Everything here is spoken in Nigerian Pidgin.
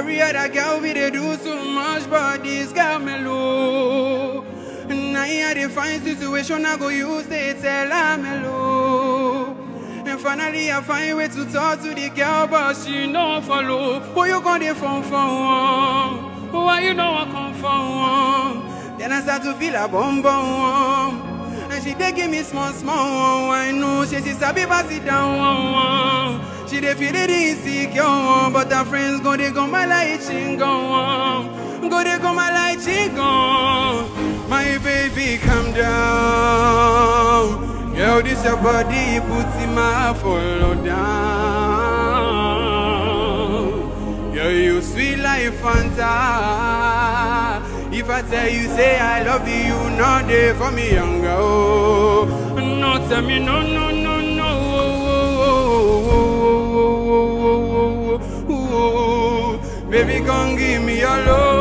Every other girl we they do too much, but this girl mellow. Now I dey find situation I go use they tell her mellow. And finally I find way to talk to the girl, but she no follow. Who you gonna phone for? One? Why you know I come for one? Then I start to feel a bum bum. And she dey give me small small. I know she she sabi pass it down. One, one. She dey feel it insecure, one, but her friends go they go my light she go on. Go they go my light she go. My baby, calm down. Girl, this your body, put in my follow down. Girl, you sweet like Fanta. If I tell you, say I love you, you know they for me younger. Oh, no, tell me no, no, no, no. Oh, oh, oh, oh, oh, oh, oh, oh. Baby, come give me your love.